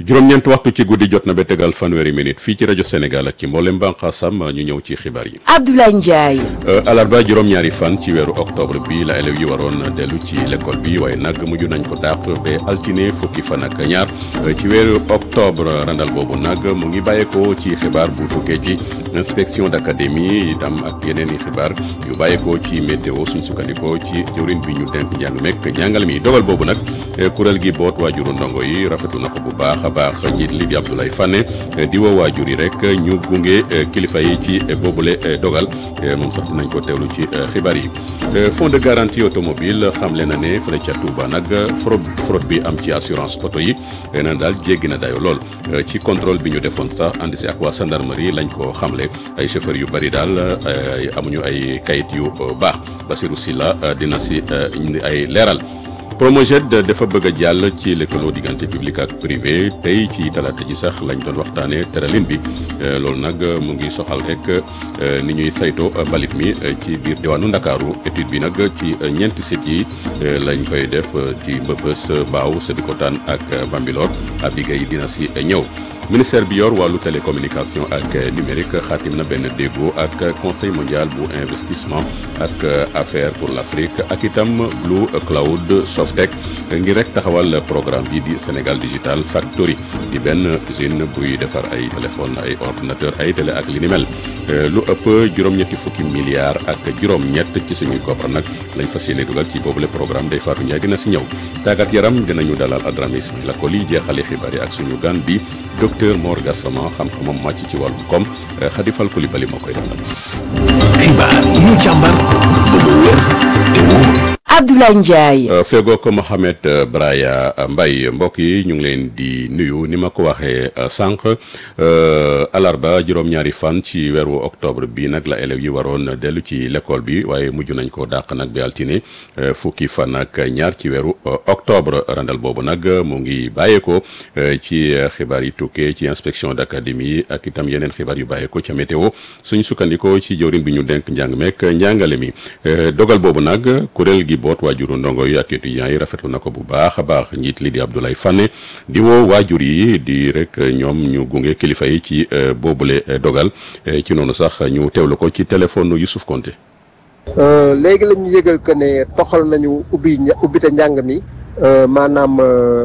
juróom-ñeent waxtu ci guddi jot na ba tegal fanweeri minute fii ci rajo Sénégal ak ci mboolem bànqaasam ñu ñëw ci xibaar yi. Abdoulaye Ndiaye. alarba juróom-ñaari fan ci weeru octobre bi la élèves yi waroon dellu ci l'école bi waaye nag mujj nañ ko dàq ba altine fukki fan ak ñaar ci weeru octobre randal boobu nag mu ngi bàyyeekoo ci xibaar bu tukkee ci inspection d'académie itam ak yeneen i xibaar yu bàyyeekoo ci météo suñ sukkandikoo ci jëwriñ bi ñu denk njàng mekk njàngal mi dogal boobu nag kuréel gi boot waajuru ndongo yi rafetu na ko bu baax a baax njiit li di Abdoulaye Fane di woo waajur yi rek ñu gunge kilifa yi ci boobule dogal moom sax dinañ ko teewlu ci xibaar yi fonds de garantie automobile xamle na ne fële ca Touba nag fraude fraude bi am ci assurance oto yi na daal jéggi na dayo lool ci contrôle bi ñu defoon sax ànd si ak waa gendarmerie lañ ko xamle ay chauffeur yu bari daal amuñu ay kayit yu baax Basirou Silla dina si indi ay leeral Promojet dafa bëgg a jàll ci lëkkaloo diggante public ak privé tey ci talaata ji sax lañ doon waxtaanee tëralin bi loolu nag mu ngi soxal rek ni ñuy sayto mbalit mi ci biir diwaanu Ndakaaru étude bi nag ci ñeenti sites yi lañ koy def ci Mbëbës Mbaaw Sébikotane ak Bambilor Abigay dina si ñëw. ministère bi yor wàllu télécommunication ak numérique xaatim na benn déggoo ak conseil mondial bu investissement ak affaires pour l'Afrique ak itam Blue Cloud Softec ngir rek taxawal programme bi di Sénégal Digital Factory di benn usine buy defar ay téléphone ay ordinateur ay télé ak li ni mel lu ëpp juróom-ñetti fukki milliards ak juróom-ñett ci suñuy koppar nag lañ fas yéene dugal ci boobule programme day faatu Ndiaye dina si ñëw tàggat yaram dinañu dalal Adrame Ismaïla Koli jeexale xibaar yi ak suñu gan bi docteur Mor Gassama xam-xamam màcc ci wàllum koom Khady Fall Coulibaly moo koy dalal. xibaar yi ñu càmbar ba mu wér te wóor. Abdoulaye Ndiaye. feegoo ko Mohamed Braya Mbaye mbokk yi ñu ngi leen di nuyu ni ma ko waxee sànq alarba juróom-ñaari fan ci weeru octobre bi nag la élèves yi waroon dellu ci l'école bi waaye mujj nañ ko dàq nag bi altine fukki fan ak ñaar ci weeru octobre randal boobu nag mu ngi bàyyeekoo ci xibaar yi tukkee ci inspection d'académie ak itam yeneen xibaar yu bàyyeekoo ca météo suñ sukkandikoo ci jëwriñ bi ñu denk njàng meek njàngale mi dogal boobu nag kuréel gi boot waajuru ndongo yi ak étudiants yi rafetlu na ko bu baax a baax njiit li di Abdoulaye Fane di woo waajur yi di rek ñoom ñu gunge kilifa yi ci boobule dogal ci noonu sax ñu teewlu ko ci téléphone Youssouf Konté léegi la ñu yëgal que ne toxal nañu ubbi ubbite njàng mi maanaam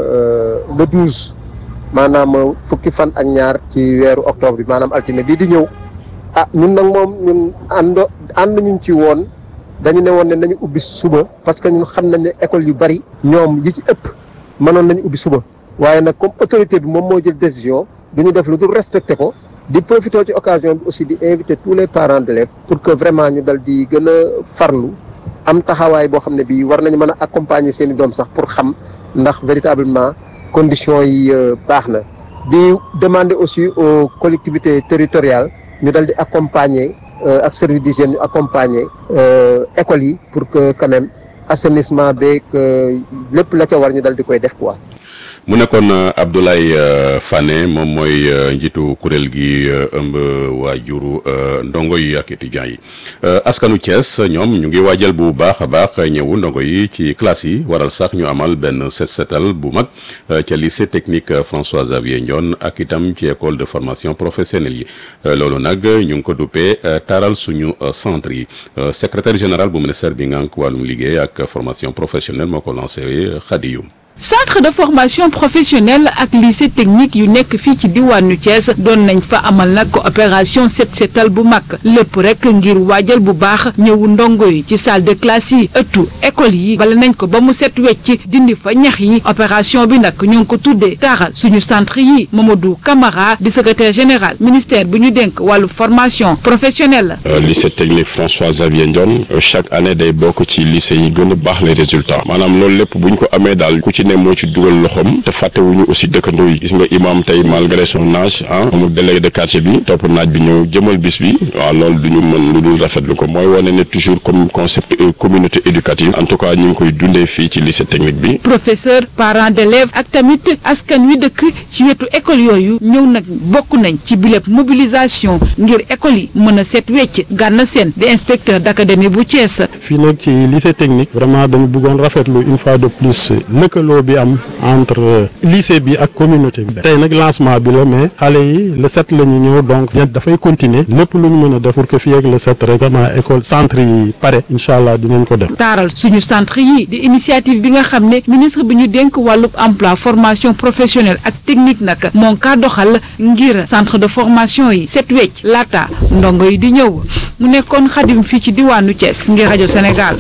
le douze maanaam fukki fan ak ñaar ci weeru octobre bi maanaam altine bii di ñëw ah ñun nag moom ñun àndo ànd ñu ci woon dañu ne woon ne nañu ubbi suba parce que ñun xam nañ ne école yu bari ñoom yi ci ëpp mënoon nañu ubbi suba waaye nag comme autorité bi moom moo jël décision du ñu def lu dul respecté ko di profité ci occasion bi aussi di inviter tous les parents d'élèves pour que vraiment ñu dal di gën a farlu am taxawaay boo xam ne bii war nañu mën a accompagner seen i doom sax pour xam ndax véritablement conditions yi baax na di demander aussi aux collectivités territoriales ñu dal di accompagner ak service d'hygiène ñu accompagner écoles yi pour que quand même assainissement beeg lépp la ca war ñu dal di koy def quoi. mu nekkoon Abdoulaye Fane moom mooy njiitu kuréel gi ëmb waajuru ndongo yi ak étudiants yi askanu Thiès ñoom ñu ngi waajal bu baax a baax ñëwu ndongo yi ci classe yi waral sax ñu amal benn set setal bu mag ca lycée technique François Xavier Ndione ak itam ci école de formation professionnelle yi loolu nag ñu ngi ko duppee taaral suñu centre yi secrétaire général bu ministère bi ngànk wàllum liggéey ak formation professionnelle moo ko lancé Khadiyou centre de formation professionnelle ak lycée technique yu nekk fii ci diwaanu Thiès doon nañ fa amal nag opération set setal bu mag lépp rek ngir waajal bu baax ñëwu ndongo yi ci salle de classe yi ëttu école yi bala nañ ko ba mu set wecc dindi fa ñax yi opération bi nag ñu ngi ko tuddee taaxal suñu centre yi Mamadou Camara di secrétaire général ministère bi ñu dénk wàllu formation professionnelle lycée technique François Xavier Ndione chaque année day bokk ci lycée yi gën a baax les résultats maanaam loolu lépp bu ñu ko amee daal ku ci ne moo ci dugal loxoom te fàttewuñu aussi dëkkandoo yi gis nga imam tey malgré son âge ah amul délégué de quartier bi topp naaj bi ñëw jëmal bis bi waaw loolu du ñu mën lu dul rafetlu ko mooy wane ne toujours comme concept communauté éducative en tout cas ñu ngi koy dundee fii ci lycée technique bi. professeur parents d'élèves ak tamit askan wi dëkk ci wetu école yooyu ñëw nag bokk nañ ci biléb mobilisation ngir école yi mën a set wecc gànna seen di inspecteur d'académie bu Thiès. fii nag ci lycée technique vraiment dañu bëggoon rafetlu une fois de plus lëkkaloo lëkkaloo bi am entre lycée bi ak communauté bi tey nag lancement bi la mais xale yi le sept la ñu ñëw donc dafay continuer lépp lu ñu mën a def pour que fii ak le sept rek vraiment école centre yi pare incha allah dinañ ko def. taaral suñu centre yi di initiative bi nga xam ne ministre bi ñu dénk wàllub emploi formation professionnelle ak technique nag moo kaa doxal ngir centre de formation yi set wecc laata ndongo yi di ñëw mu nekkoon xadim fii ci diwaanu Thiès ngir rajo Sénégal.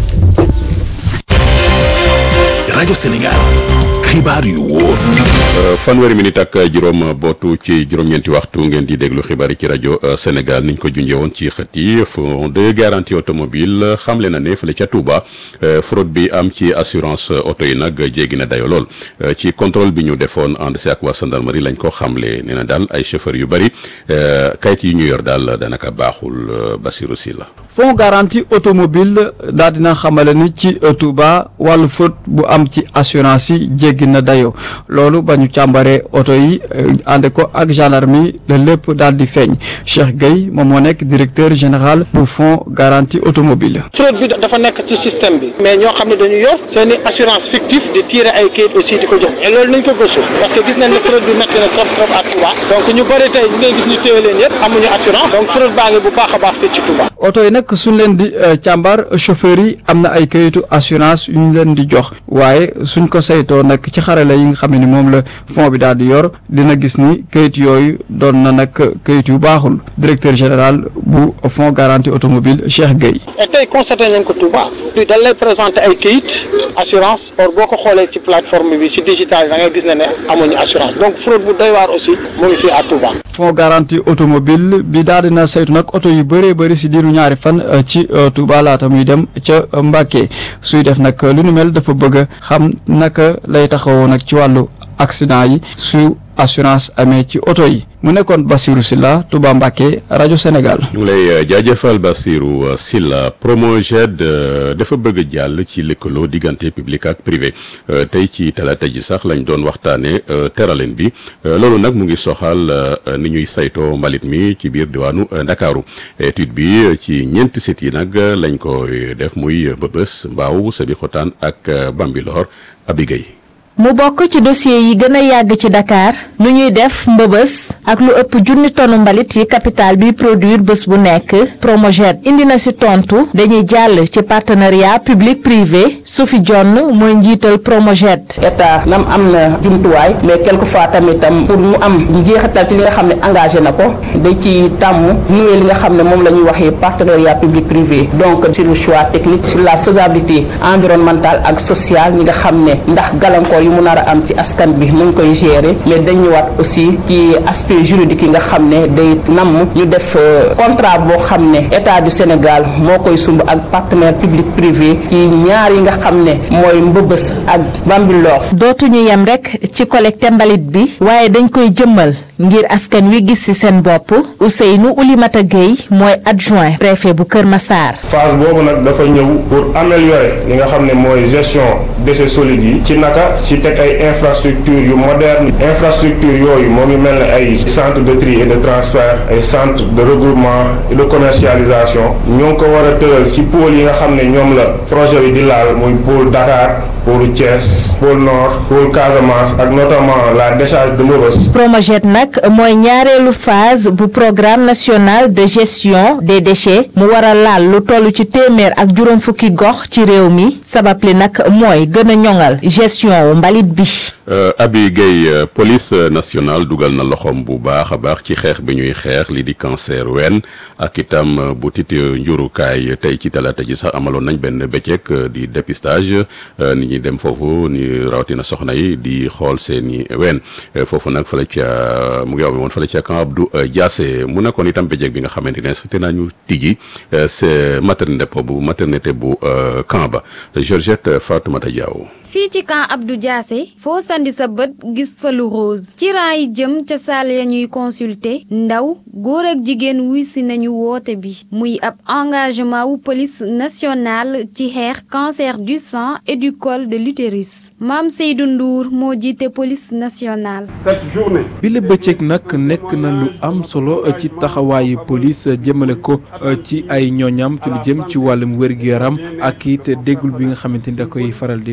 rajo Sénégal xibaar yu wóor. fanweeri minute ak juróom bootu ci juróom-ñeenti waxtu ngeen di déglu xibaar yi ci rajo Sénégal niñ ko junjee woon ci xët yi fonds de garantie automobile xamle na ne fële ca Touba fraude bi am ci assurance oto yi nag jéggi na dayo lool ci contrôle bi ñu defoon ànd si ak waa gendarmerie lañ ko xamle nee na daal ay chauffeur yu bëri kayit yi ñu yor daal danaka baaxul Basirou Sylla fonds garantie automobile daal dina xamale ni ci Touba wàllu fraude bu am ci assurance yi jéggi na dayo loolu ba ñu càmbaree oto yi ànd ko ak gendarmerie la lépp daal di feeñ Cheikh Gueye moom moo nekk directeur général bu fonds garantie automobile fraude bi dafa nekk ci système bi mais ñoo xam ne dañu yor seeni assurance fictive di tirer ay kayit aussi di ko jox et loolu nañ ko gëstu parce que gis nañ ne fraude bi métti na trop trop à Touba donc ñu bëri tey ñu ngay gis ñu téye leen yëpp amuñu assurance donc fraude baa ngi bu baax a baax fii ci Touba oto yi nag suñ leen di càmbar chauffeur yi am na ay kayitu assurance yu ñu leen di jox waaye suñ ko saytoo nag ci xarala yi nga xam ne ni moom la fond bi daal di yor dina gis ni kayit yooyu doon na nag kayit yu baaxul directeur général bu fonds garantie automobile Cheikh Gueye. et tey constaté nañ ko Touba puis dañ lay présenté ay kayit assurance or boo ko xoolee ci plateforme bi ci digital da ngay gis ne ne amuñu assurance donc fraude bu doy waar aussi mu ngi fii à Touba. fonds garantie automobile bi daal dina saytu nag oto yu bëree bëri si diiru ñaari fan ci Touba laata muy dem ca Mbacké suy def nag lu nu mel dafa bëgg xam naka lay taxawoo nag ci wàllu accident yi su assurance amee ci oto yi mu nekkoon Bassirou Sylla Touba Mbacké rajo Sénégal. ñu ngi lay jaajëfal Bassirou Sylla Promoged dafa bëgg jàll ci lëkkaloo diggante public ak privé tey ci talaata ji sax lañ doon waxtaanee teraleen bi loolu nag mu ngi soxal ni ñuy saytoo mbalit mi ci biir diwaanu Ndakaaru étude bi ci ñeenti sites yi nag lañ ko def muy Mbëbës Mbaaw Sébikotane ak Bambilor Abigay mu bokk ci dossier yi gën a yàgg ci Dakar lu ñuy def mbëbës ak lu ëpp junni tonu mbalit yi capital bi produire bés bu nekk Promoged indi na si tontu dañuy jàll ci partenariat public privé Sophie John mooy njiital Promoged. état nam am na jumtuwaay mais quelquefois tamitam pour mu am njeexital ci li nga xam ne engagé na ko day ci tàmm nuwee li nga xam ne moom la ñuy waxee partenariat public privé donc sur le choix technique sur la faisabilité environnementale ak sociale ñi nga xam ne ndax gàllankoor yi mu nar a am ci askan bi nu ngi koy gérer mais dañ ñëwaat aussi ci aspect juridique yi nga xam ne day namm ñu def contrat boo xam ne état du Sénégal moo koy sumb ak partenaire public privé ci ñaar yi nga xam ne mooy mbëbës ak Bambilor dootuñu yem rek ci collecte mbalit bi waaye dañ koy jëmmal ngir askan wi gis ci seen bopp Ousseynou Oulimata Gueye mooy adjoint préfet bu Kër Massar. phase boobu nag dafa ñëw pour améliorer li nga xam ne mooy gestion déchets solides yi ci naka ci teg ay infrastructure yu moderne infrastructure yooyu moo ngi mel ne ay centre de tri et de transfert ay centre de regroupement et de commercialisation ñoo ngi ko war a tëral ci pôle yi nga xam ne ñoom la projet bi di laal muy pôle Dakar pôle Thiès pôle Nord pôle Casamance ak notamment la décharge de Mbeubeuss Promoged nag mooy ñaareelu phase bu programme national de gestion des déchets mu war a laal lu toll ci téeméer ak juróom fukki gox ci réew mi sabab li nag mooy gën a ñoŋal gestion wu mbalit bi. Abi Gueye police nationale dugal na loxoom bu baax a baax ci xeex bi ñuy xeex li di cancer ween ak itam bu tit njurukaay tey ci talaata ji sax amaloon nañ benn bëccëg di dépistage nit ñi dem foofu ni rawatina soxna yi di xool seeni ween foofu nag fële ca mu ngi amee woon fële ca camp Abdou Diassé mu nekkoon itam bëccëg bi nga xamante ne te nañu tijji c'est maternité bu maternité bu camp ba Georgette Fatoumata Diaw fii ci camp Abdou Diassé foo sandi sa bët gis fa lu rose ci rang yi jëm ca salle ya ñuy consulter ndaw góor ak jigéen wuy si nañu woote bi muy ab engagement wu police nationale ci xeex cancer du sang et du col de l'utérus Mame Seydou Ndour moo jiite police nationale. cette journée. bi la bëccëg nag nekk na lu am solo ci taxawaayu police jëmale ko ci ay ñooñam ci lu jëm ci wàllum wér-gu-yaram ak it déggul bi nga xamante ni da koy faral di def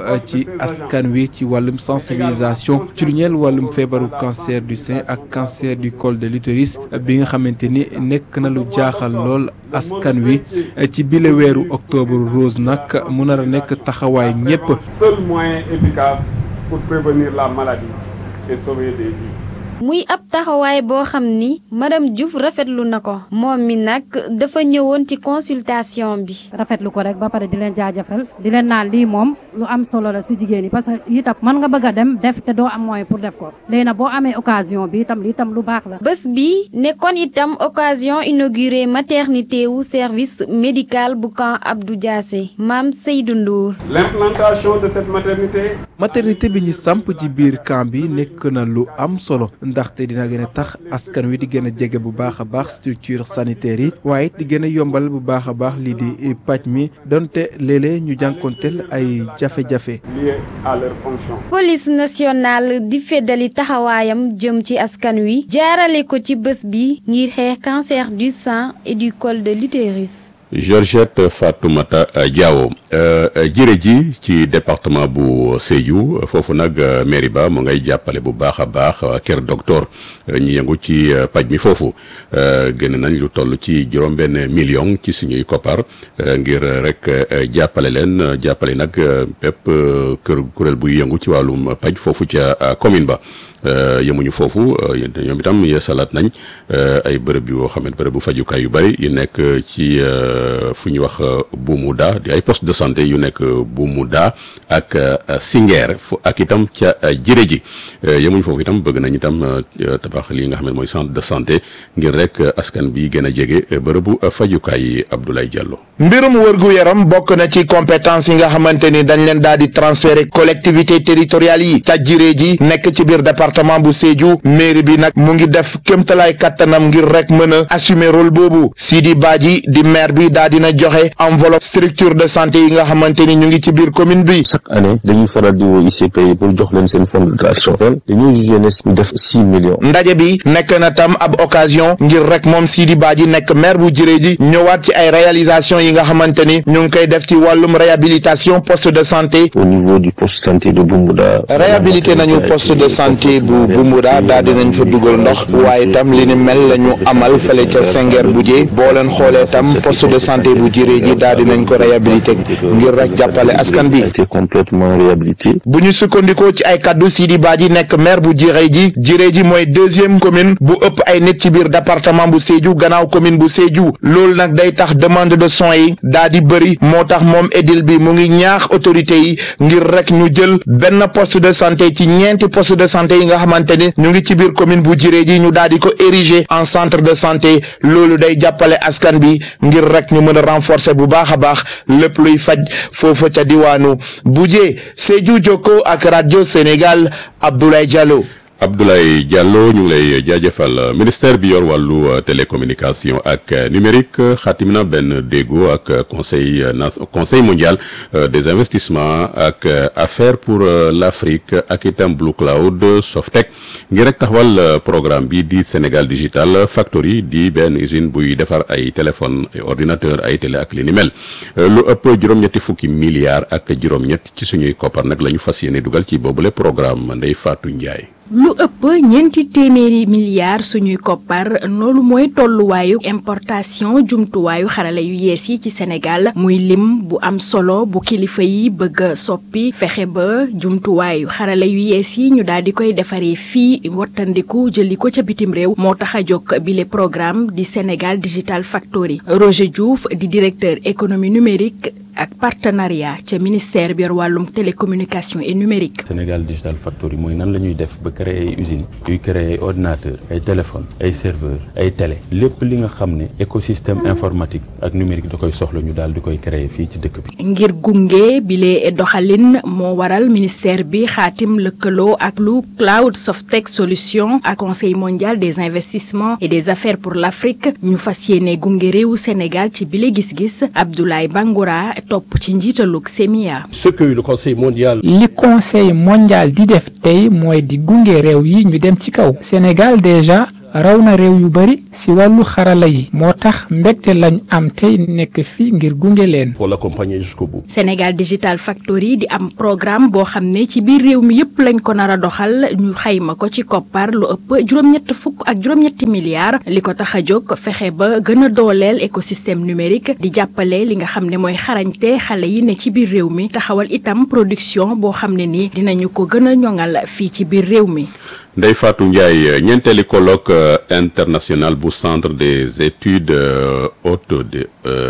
ci askan wi ci wàllum sensibilisation ci lu ñeel wàllum feebaru cancer du sein ak cancer du col de l'utérus bi nga xamante ni nekk na lu jaaxal lool askan wi ci bile weeru octobre rose nag mu nar a nekk taxawaay ñépp seul moyen efficace pour prévenir la maladie et sauver des vies. muy ab taxawaay boo xam ni madame Diouf rafetlu na ko moom mi nag dafa ñëwoon ci consultation bi. rafetlu ko rek ba pare di leen jaajëfal di leen naan lii moom lu am solo la si jigéen yi parce que itam mën nga bëgg a dem def te doo am moyen pour def ko léegi nag boo amee occasion bi itam lii itam lu baax la. bés bi nekkoon itam occasion inauguré maternité wu service médical bu camp Abdou Diassé maam Seydou Ndour. l'implantation de cette maternité. maternité bi ñu samp ci biir camp bi nekk na lu am solo. ndaxte dina gën a tax askan wi di gën a jege bu baax a baax structure sanitaire yi waaye it di gën a yombal bu baax a baax lii di paj mi donte léeg-léeg ñu jànkonteel ay jafe-jafe. lié à leur fonction. police nationale di feddali taxawaayam jëm ci askan wi jaarale ko ci bés bi ngir xeex cancer du sein et du col de l'utérus. Georgette Fatoumata Diawo jërë ji ci département bu Sédhiou foofu nag mairie ba mu ngay jàppale bu baax a baax kër docteur ñi yëngu ci paj mi foofu gën nañ lu toll ci juróom-benn million ci suñuy koppar ngir rek jàppale leen jàppale nag bépp kër kuréel buy yëngu ci wàllum paj foofu ca commune ba yemuñu foofu ñoom itam yeesalaat nañ ay bërëb yoo xam ne bërëb bu fajukaay yu bari yu nekk ci fu ñuy wax Bumuda di ay poste de santé yu nekk Bumuda ak Singuer fu ak itam ca jërë ji yemuñu foofu itam bëgg nañ itam tabax lii nga xam ne mooy centre de santé ngir rek askan bi gën a jege bërëbu fajukaay yi Abdoulaye Diallo. mbirum wërgu yaram bokk na ci compétence yi nga xamante ni dañ leen daal di transférer collectivité territoriales yi ca jiree ji nekk ci biir département bu Sédhiou mairie bi nag mu ngi def kéemtalaay kattanam ngir rek mën a assumer rôle boobu Sidi Badji di maire bi daal dina joxe enveloppe structure de santé yi nga xamante ni ñu ngi ci biir commune bi. chaque année dañuy faral di woo ICP yi pour jox leen seen fonds de dotation dañoo jugé ne ñu def six millions. ndaje bi nekk na tam ab occasion ngir rek moom Sidi Badji nekk maire bu jiree ji ñëwaat ci ay réalisation yi nga xamante ni ñu ngi koy def ci wàllum réhabilitation poste de santé. au niveau du poste de santé de Bumbuda. réhabilité nañu poste de santé bu Bumbuda daal dinañ fa dugal ndox waaye tam li ni mel la ñu amal fële ca Senghor bu jee boo leen xoolee tam poste de santé bu jiree ji daal dinañ ko réhabilité ngir rek jàppale askan bi. été complètement réhabilité. bu ñu sukkandikoo ci ay kaddu Sidi Badji nekk maire bu jiree ji jiree ji mooy deuxième commune bu ëpp ay nit ci biir département bu Sédhiou gannaaw commune bu Sédhiou loolu nag day tax demande de soins yi daa di bëri moo tax moom édile bi mu ngi ñaax autorité yi ngir rek ñu jël benn poste de santé ci ñeenti poste de santé yi nga xamante ni ñu ngi ci biir commune bu jiree ji ñu daal di ko ériger en centre de santé loolu day jàppale askan bi ngir rek ñu mën a renforcer bu baax a baax lépp luy faj foofa ca diwaanu Bujee Sédhiou Jokko ak radio Sénégal Abdoulaye Diallo. Abdoulaye Diallo ñu ngi lay jaajëfal ministère bi yor wàllu télécommunication ak numérique xaatim na benn déggoo ak conseil conseil mondial des investissements ak affaires pour l'Afrique ak itam Blue Cloud Softec ngir rek taxawal programme bi di Sénégal Digital Factory di benn usine buy defar ay téléphone ay ordinateur ay télé ak li ni mel lu ëpp juróom-ñetti fukki milliards ak juróom-ñett ci suñuy koppar nag la ñu fas yéene dugal ci boobule programme Ndeye Fatou Ndiaye. lu ëpp ñeenti téeméeri milliards suñuy koppar loolu mooy tolluwaayu importation jumtuwaayu xarala yu yees yi ci Sénégal muy lim bu am solo bu kilifa yi bëgg a soppi fexe ba jumtuwaayu xarala yu yees yi ñu daal di koy defaree fii wattandiku jëli ko ca bitim réew moo tax a jóg bile programme di Sénégal Digital Factory Roger Diouf di directeur économie numérique ak partenariat ca ministère bi yor wàllum télécommunication et numérique. Sénégal Digital Factory mooy nan la ñuy def ba créer ay usines yuy créer ay ordinateurs ay téléphones ay serveurs ay télé lépp li nga xam ne écosystème informatique ak numérique da koy soxla ñu daal di koy créer fii ci dëkk bi. ngir gunge bile doxalin moo waral ministère bi xaatim lëkkaloo ak lu Cloud Softec Solutions ak conseil mondial des investissements et des affaires pour l'Afrique ñu fas yéene gunge réewu Sénégal ci bile gis-gis Abdoulaye Bangoura. topp ci njiitalug Semia. ce que le conseil mondial. li conseil mondial di def tey mooy di gunge réew yi ñu dem ci kaw. Sénégal déjà raw na réew yu bari si wàllu xarala yi moo tax mbégte lañ am tey nekk fii ngir gunge leen. pour l'accompagner jusqu'au bout. Sénégal Digital Factory di am programme boo xam ne ci biir réew mi yépp lañ ko nar a doxal ñu xayma ko ci koppar lu ëpp juróom-ñett fukk ak juróom-ñetti milliards li ko tax a jóg fexe ba gën a dooleel écosystème numérique di jàppale li nga xam ne mooy xarañte xale yi ne ci biir réew mi taxawal itam production boo xam ne ni dinañu ko gën a ñoŋal fii ci biir réew mi. Ndeye Fatou Ndiaye ñeenteeli colloque international bu centre des études hautes de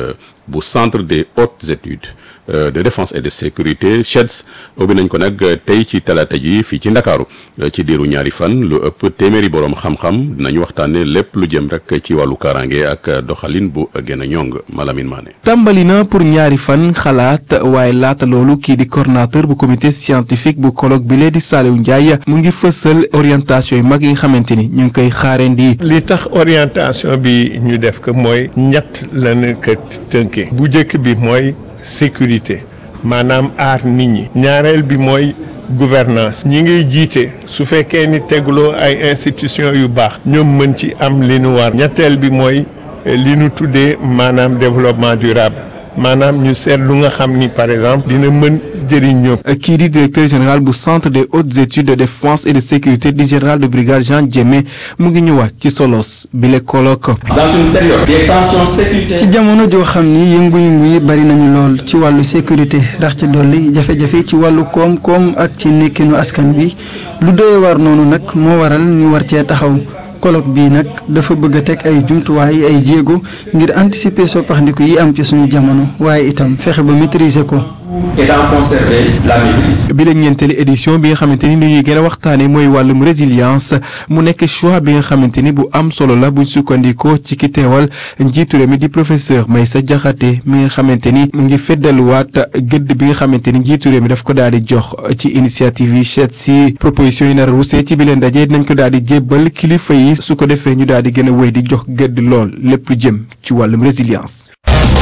bu centre des hautes études de défense et de sécurité CHEDS ubbi nañ ko nag tey ci talaata ji fii ci Ndakaaru ci diiru ñaari fan lu ëpp téeméeri boroom xam-xam dinañu waxtaane lépp lu jëm rek ci wàllu kaaraange ak doxalin bu gën a ñong Malamine Mané. tàmbali na pour ñaari fan xalaat waaye laata loolu kii di coordonnateur bu comité scientifique bu colloque bi lee di Saliou Ndiaye mu ngi fësal orientation yu mag yi nga xamante ni ñu ngi koy xaarandi. li tax orientation bi ñu def ko mooy ñett lañu ko tënkee bu njëkk bi mooy sécurité maanaam aar nit ñi ñaareel bi mooy gouvernance ñi ngay jiite su fekkee ni tegloo ay institutions yu baax ñoom mën ci am li nu war ñetteel bi mooy li nu tuddee maanaam développement durable maanaam ñu seet lu nga xam ni par exemple dina mën jëriñ ñoom. kii di directeur général bu centre des hautes études de défense et de sécurité di général de brigade Jean Diémé mu ngi ñëwaat ci solos bi le colloque. dans une période des tensions sécuritaires. ci jamono joo xam ni yëngu-yëngu yi bari nañu lool ci wàllu sécurité ndax ci dolli jafe-jafe ci wàllu koom-koom ak ci nekkinu askan wi lu doy war noonu nag moo waral ñu war cee taxaw. colloque bii nag dafa bëgg a teg ay jumtuwaay ay jéego ngir anticiper soppaxndiku yi am ci suñu jamono waaye itam fexe ba maîtriser ko. et d'en conserver la maîtrise. bi la ñeenteeli édition bi nga xamante ni dañuy gën a waxtaanee mooy wàllum résilience mu nekk choix bi nga xamante ni bu am solo la buñ sukkandikoo ci ki teewal njiitu réew mi di professeur Meissa Diakhaté mi nga xamante ni mu ngi feddaluwaat gëdd bi nga xamante ni njiitu réew mi daf ko daal di jox ci initiative yi chet si proposition yi nar a rusee ci bi leen daje dinañ ko daal di jébbal kilifa yi su ko defee ñu daal di gën a wéy di jox gëdd lool lépp lu jëm ci wàllum résilience.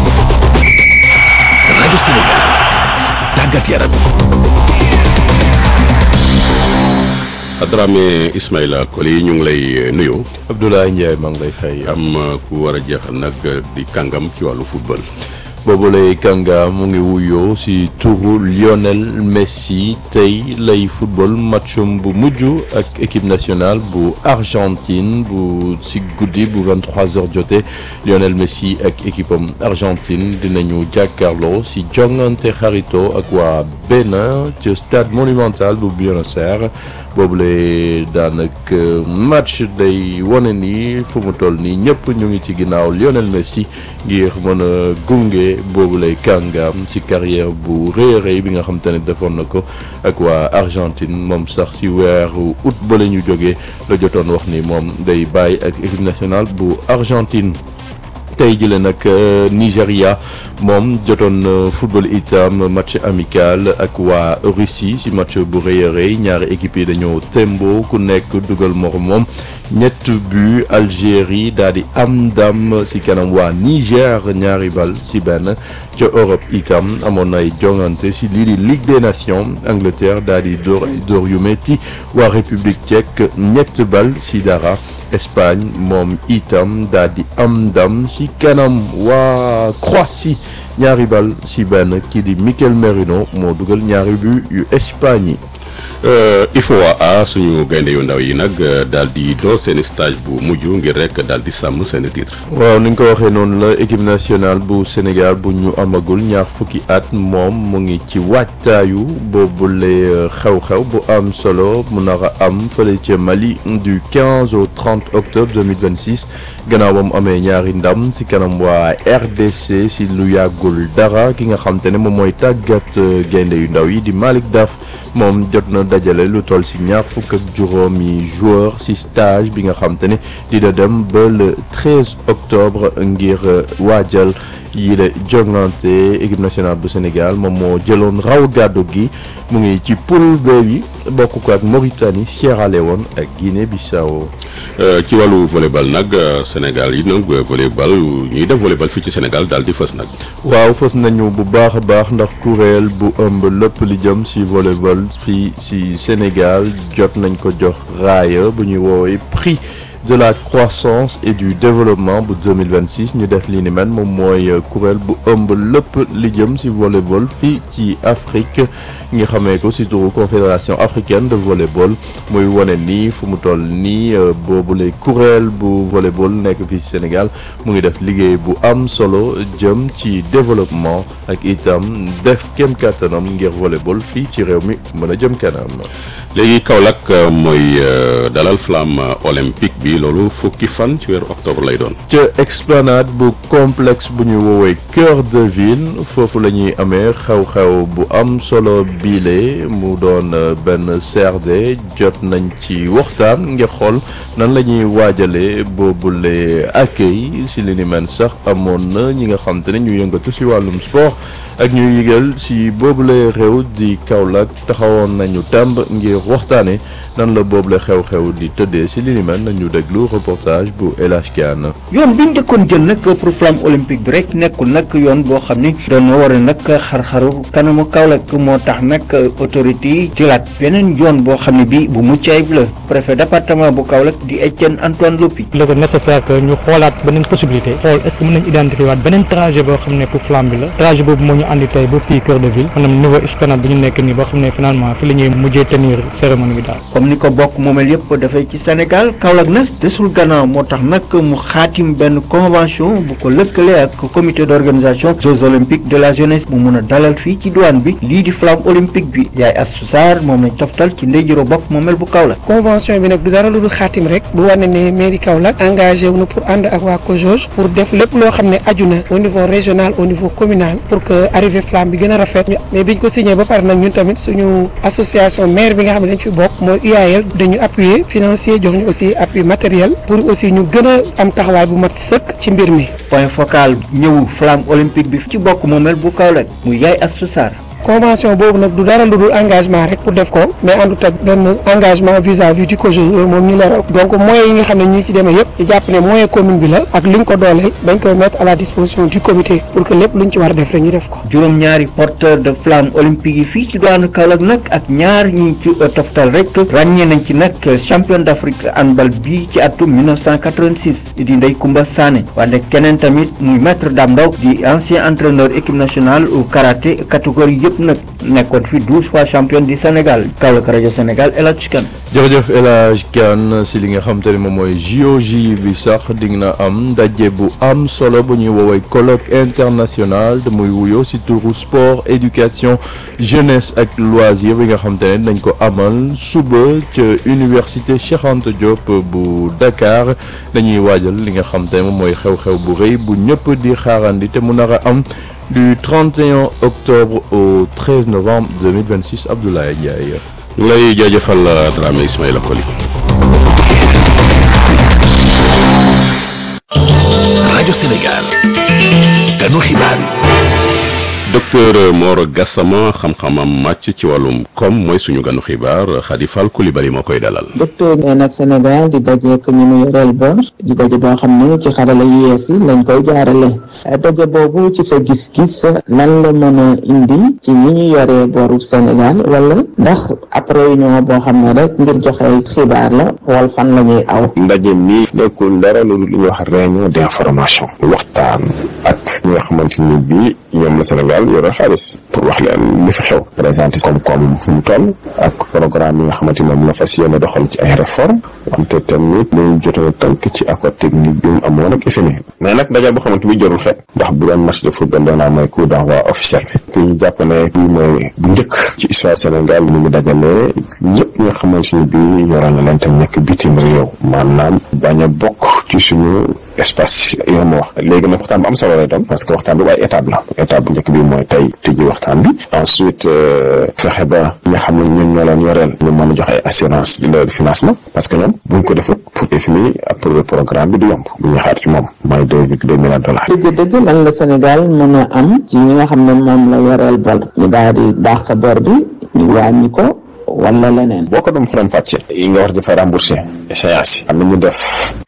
rajo Sénégal. tàggat yaram Adrame Ismaïla Koli ñu ngi lay nuyu. Abdoulaye Ndiaye maa ngi lay fay. am ku war a jeexal nag di kàngam ci wàllu football. boobu lay kànga mu ngi wuyoo ci turu Lionel Messi tey lay football matchum bu mujj ak équipe nationale bu Argentine bu ci guddi bu 23h jotee Lionel Messi ak équipe am Argentine dinañu jàkkaarloo ci jongante xarito ak waa Bénin ci stade monumental bu Buenos Aires boobu lay daanaka match day wane ni fu mu toll nii ñëpp ñu ngi ci ginnaaw Lionel Messi ngir mën a gunge. boobu lay kàngaam ci carrière bu rëy a rëy bi nga xam te ne defoon na ko ak waa Argentine moom sax ci weeru août ba la ñu jógee la jotoon wax ni moom day bàyyi ak équipe nationale bu Argentine. tey jëlee nag Nigéria moom jotoon football itam match amical ak waa Russie ci match bu rëy a rëy ñaari équipe yi dañoo tembo ku nekk dugal morom moom ñett but Algérie daal di am ndam ci kanam waa Niger ñaari bal ci benn ca Europe itam amoon ay jongante ci lii di Ligue des Nations Angleterre daal di door ay door yu metti waa République tchèque ñett bal ci dara Espagne moom itam daal di am ndam ci kanam waa Croatie ñaari bal ci benn kii di Mikel Merino moo dugal ñaari but yu Espagne yi. IFOA suñu gaynde yu ndaw yi nag daal di door seen stage bu mujj ngir rek daal di sàmm seen titre. waaw ni nga ko waxee noonu la équipe nationale bu Sénégal bu ñu amagul ñaar fukki at moom mu ngi ci waajtaayu boobule xew-xew bu am solo mu nar a am fële ca Mali du 15 au 30 octobre 2026 gannaaw ba mu amee ñaari ndam si kanam waa RDC si lu yàggul dara ki nga xam te ne moom mooy tàggat gaynde yu ndaw yi di Malick Daf moom jot na dajale lu toll si ñaar fukk ak juróomi joueur si stage bi nga xam te ne dina dem ba le 13 octobre ngir waajal yi la jongante équipe nationale bu Sénégal moom moo jëloon raw gàddu gi mu ngi ci poule B bi bokk ko ak Mauritanie Sierra Leone ak Guinée Bissau. ci wàllu volleyball nag Sénégal yi nag volleyball ñuy def volleyball fii ci Sénégal daal di fës nag. waaw fës nañu bu baax a baax ndax kuréel bu ëmb lépp li jëm si volleyball fii si Sénégal jot nañ ko jox raaya bu ñuy woowee prix de la croissance et du développement bu 2026 ñu def li ni mel moom mooy kuréel bu ëmb lépp li jëm ci volleyball fii ci Afrique nga xamee ko ci turu confédération africaine de volleyball muy wane nii fu mu toll nii boobule kuréel bu volleyball nekk fii ci Sénégal mu ngi def liggéey bu am solo jëm ci développement ak itam def kem kàttanam ngir volleyball fii ci réew mi mën a jëm kanam. léegi Kaolack mooy dalal flamme olympique bi loolu fukki fan ci weeru octobre lay doon. ca explanade bu complexe bu ñu woowee cœur de ville foofu la ñuy amee xew-xew bu am solo biile mu doon benn CRD jot nañ ci waxtaan ngir xool nan la ñuy waajalee boobule accueil si li ni mel sax amoon na ñi nga xam te ne ñu yëngatu si wàllum sport ak ñu yëgal si boobule réew di Kaolack taxawoon nañu tàmb ngir waxtaane nan la boobule xew-xew di tëddee si li ni mel nañu déglu reportage bu El Hadj Kane yoon bi ñu njëkkoon jël nag pour flamme olympique bi rek nekkul nag yoon boo xam ni doon war a nag xar-xaru kanamu Kaolack moo tax nag autorité yi jëlaat beneen yoon boo xam ne bii bu mucc ayib la préfet département bu Kaolack di Etienne Antoine Lopi. il est nécessaire que ñu xoolaat beneen possibilité xool est ce que mën nañu identifier waat beneen trajet boo xam ne pour flamme bi la trajet boobu moo ñu andi tey ba fii cœur de ville maanaam niveau esplanade bi ñu nekk nii boo xam ne finalement fi la ñuy mujjee tenir cérémonie bi daal. comme ni ko bokk moomel yëpp dafay ci Sénégal Kaolack nag desul gannaaw moo tax nag mu xaatim benn convention bu ko lëkkale ak comité d' organisation Jeux olympiques de la jeunesse mu mun a dalal fii ci douane bi lii di flamme olympique bi yaay Astou Sarr moom lañ toftal ci ndeyjiro bokk moomel bu Kaolack. convention bi nag du dara lu dul xaatim rek bu wane ne mairie Kaolack engagé wu na pour ànd ak waa COJOJ pour def lépp loo xam ne aju na au niveau régional au niveau communal pour que arrivée flamme bi gën a rafet mais biñ ko signé ba pare nag ñun tamit suñu association maire bi nga xam ne dañ fi bokk mooy UAL dañu appuyer financier jox ñu aussi appui matériel pour aussi ñu gën a am taxawaay bu mat sëkk ci mbir mi. point focal ñëwu flamme olympique bi ci bokk moomel bu Kaolack muy yaay Astou Sarr convention boobu nag du dara lu dul engagement rek pour def ko mais àndut ak benn engagement vis-à-vis du COJOJ loolu moom ñu leeral donc moyens yi nga xam ne ñi ci demee yëpp ñu jàpp ne moyen commune bi la ak liñ ko dooleel dañ koy mettre à la disposition du comité pour que lépp luñ ci war a def rek ñu def ko. juróom-ñaari porteur de flamme olympique yi fii ci doonu Kaolack nag ak ñaar ñu ci toftal rek ràññee nañ ci nag champion d'Afrique handball bii ci atum 1986 di Ndeye Koumba Sané wante keneen tamit muy maître Dame Ndaw di ancien entraîneur équipe nationale au karaté catégorie yëpp nag nekkoon fi douze fois champion du Sénégal Kaolack rajo Sénégal El Hadj Kane jërëjëf El Hadj Kane si li nga xam te ne moom mooy JOJ bi sax dig na am ndaje bu am solo bu ñuy woowee colloque international te muy wuyoo si turu sport éducation jeunesse ak loisir bi nga xam te ne dañ ko amal suba ca université Cheikh Anta Diop bu Dakar dañuy waajal li nga xam te ne moom mooy xew-xew bu rëy bu ñëpp di xaarandi te mu nar a am du 31 octobre au 13 novembre 2026 Abdoulaye Ndiaye. ñu ngi lay jaajëfal Dramé Ismaïla Koli. rajo Sénégal. ganu xibaar yi. docteur Mor Gassama xam-xamam màcc ci wàllum koom mooy suñu ganu xibaar Khady Fall Coulibaly moo koy dalal. docteur bi nag Sénégal di dajeek ñi mu yoreel bor di daje boo xam ne ci xarala yu yees yi lañ koy jaarale daje boobu ci sa gis-gis lan la mën a indi ci ñi ñu yoree boru Sénégal wala ndax ab réunion boo xam ne rek ngir joxe xibaar la xool fan la ñuy aw. ndaje mi nekkul dara lu ñuy wax réunion d'information waxtaan ak ñi nga xamante ni bii ñoom la Sénégal yore xaalis pour wax leen li fi xew présenté koom-koom fu mu toll ak programme yi nga xamante ni moom la fas yéene doxal ci ay réforme wante tamit dañu jotee tënk ci accord technique bi mu amoon ak FMI mais nag daje boo xamante bi jarul xeet ndax bu doon match de football doon naa mooy coup d'envoi officiel bi te ñu jàpp ne bii mooy bu njëkk ci histoire Sénégal ñu ngi dajale ñëpp ñi nga xamante ni bii yoroon na leen tam nekk bitim réew maanaam bañ a bokk ci suñu espace yoo ma wax léegi nag waxtaan bu am solo lay doon parce que waxtaan bi ay étape la étape bu njëkk bi mooy tey tëjji waxtaan bi ensuite fexe ba ñi nga xam ne ñun ñoo leen yoreel ñu mën a joxe ay assurance di leen financement parce que ñoom buñ ko defut pour FMI approuver programme bi du yomb bu ñu xaar ci moom mooy deux virgule deux milliards dollars dëgg-dëgg lan la Sénégal mën a am ci ñi nga xam ne moom la yoreel bor ñu daal di dàq bor bi ñu wàññi ko wala leneen. boo ko doon faram fàcce yi nga war di fa remboursé échéance yi am na ñu def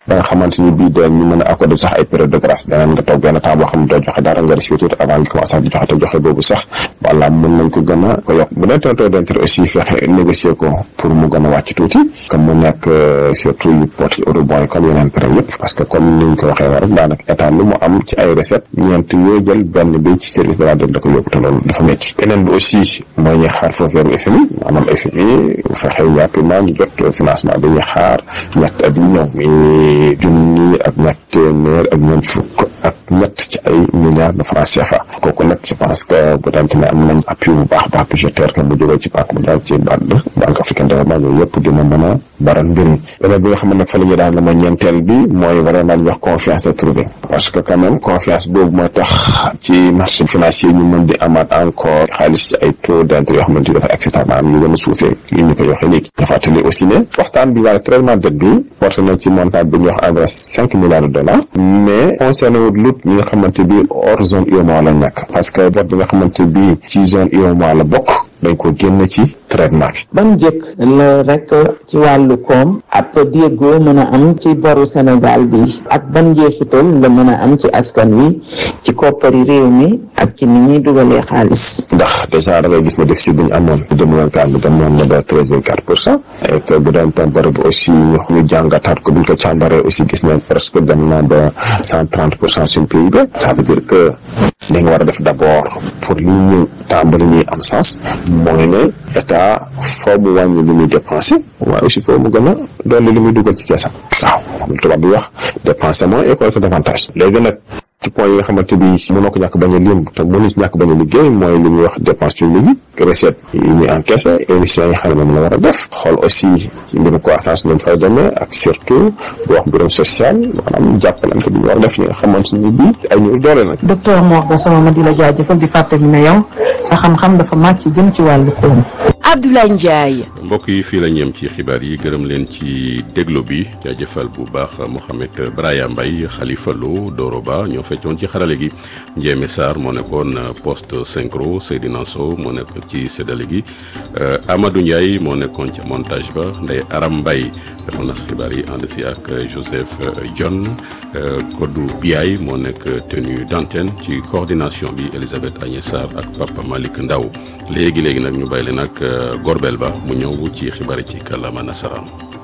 ba nga xamante ni bii dañ ñu mën a accordé sax ay période de grâce danaan nga toog benn temps boo xam ne doo joxe dara nga respirer tuuti avant nga commencé di joxe te joxe boobu sax voilà mën nañ ko gën a ko yokk bu dee taux d'intérêt aussi fexe négocier ko pour mu gën a wàcc tuuti comme mu nekk surtout yu porte eurobond yi comme yeneen prêt yëpp parce que comme ni ñu ko waxee war rek daanaka état lu mu am ci ay recette ñeent yoo jël benn bi ci service de la dette da ko yóbbu te loolu dafa métti beneen bi aussi mooy ñuy xaar foofu weeru FMI maanaam FMI fexe rapidement ñu jot financement bi ñuy xaar ñett at yi ñëw mi junni ak ñett téeméer ak ñeent fukk ak ñett ci ay milliards de francs CFA kooku nag je pense que bu dante ne am nañ appui bu baax baax budgétaire que mu jógee ci banque mondiale ci BAD banque africaine de développement yooyu yëpp dina mën a baral mbir mi beneen bi nga xam ne nag fa la ñuy daan la mooy ñeenteel bi mooy vraiment ñu wax confiance à trouver parce que quand même confiance boobu mooy tax ci marché financier ñu mën di amaat encore xaalis ci ay taux d'intérêt yoo xamante ni dafa acceptable maanaam ñu gën a suufee li ñu koy waxee léegi dafa fàttali aussi ne waxtaan bi wàllu traitement dette bi porté na ci montant bi ñuy wax environ cinq milliards de dollars mais concerné wut lut ñi nga xamante bi hors zone UEMOA la ñàkk parce que bor bi nga xamante bi ci zone UEMOA la bokk dañ ko génn ci traitement bi ban njëkk la rek ci wàllu koom ab déggoo mën a am ci boru Sénégal bi ak ban njeexital la mën a am ci askan wi ci koppari réew mi ak ci ni ñuy dugalee xaalis ndax déjà da ngay gis ne déficit bi ñu amoon deux mille vingt quatre bi demoon na ba treize virgule quatre pour cent et que bu doon tam bari bi aussi ñu jàngataat ko bu ñu ko càmbaree aussi gis nañ presque dem na ba cent trente pour cent suñu PIB ça veut dire que li nga war a def d'abord pour li ñu tàmbali ñuy am sens mooy ne état foo mu wàññi li muy dépensé waaye aussi foo mu gën a dolli li muy dugal ci keesam waaw moom tubaab bi wax dépenser moins et collecter davantage léegi nag ci point yi nga xamante bi mënoo ko ñàkk bañ a lim te mënu ci ñàkk bañ a liggéey mooy li ñuy wax dépense publique yi recette yi ñuy encaissé émission yi xam ne moom la war a def xool aussi ci mbirum croissance ñu fay demee ak surtout bu wax mbirum social maanaam jàppalante bi ñu war a def ñi nga xamante ni bi ay ñu doole nag docteur Mor Gassama ma di la jaajëfal di fàttali ne yow sa xam-xam dafa màcc jëm ci wàllu koom Abdoulaye Ndiaye. mbokk yi fii la ñeem ci xibaar yi gërëm leen ci déglo bi jaajëfal bu baax Mouhamed Braya Mbaye Khalifa Lo Doro Ba ñoo feccoon ci xarale gi Ndiémé Sarr moo nekkoon poste synchro Seydina Sow moo nekk ci séddale gi Amadou Ndiaye moo nekkoon ci montage ba Ndeye Aram Mbaye defoon na xibaar yi ànd si ak Joseph John Kodou Biaye moo nekk tenue d'antenne ci coordination bi Elisabeth Agnès Sarr ak Papa Malick Ndaw léegi léegi nag ñu bàyyi leen ak Gorbel Ba mu ñëw ci xibaar ci kàllaama nasaraan.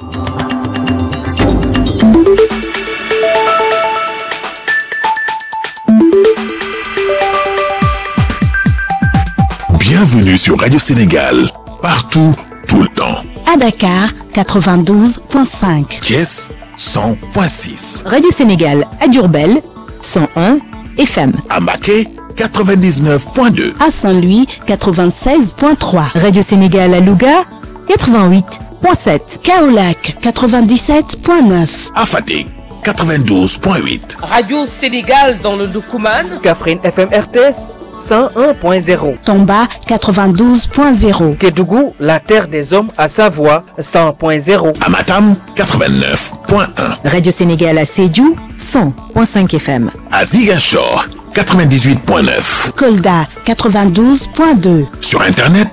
Bienvenue sur Radio Sénégal, partout, tout le temps. À Dakar, 92.5. Thiès, 100.6. Radio Sénégal à Diourbel, 101 FM. À Maquet, 99.2. À Saint-Louis, 96.3. Radio Sénégal à Louga, 88.7. Kaolac, 97.9. À Fatick, 92.8. Radio Sénégal dans le Doukouman. Kaffrine FM RTS. 101.0. Tomba 92.0. Kédougou, la terre des hommes à Savoie 100.0. Amatam 89.1. Radio Sénégal à Sédiou 100.5 FM. À Ziguinchor 98.9. Kolda 92.2. Sur internet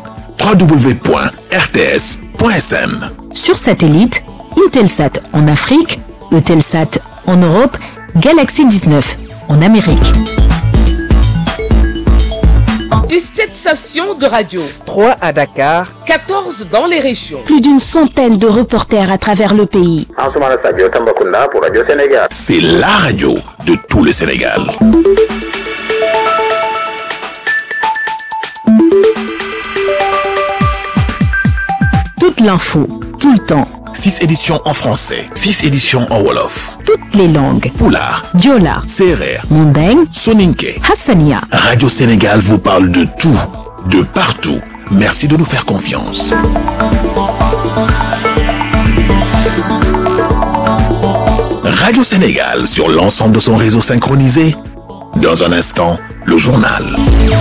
www.rts.sn. Sur satellite, Intelsat en Afrique, Eutelsat en Europe, Galaxy 19 en Amérique. 17 stations de radio. 3 à Dakar. 14 dans les régions. Plus d'une centaine de reporters à travers le pays. C'est la radio de tout le Sénégal. Toute l'info, tout le temps. 6 éditions en français, 6 éditions en Wolof. Toutes les langues. Poulard, Diola, Serer, Mandeng, Soninke. Hassania. Radio Sénégal vous parle de tout, de partout. Merci de nous faire confiance. Radio Sénégal sur l'ensemble de son réseau synchronisé. Dans un instant, le journal.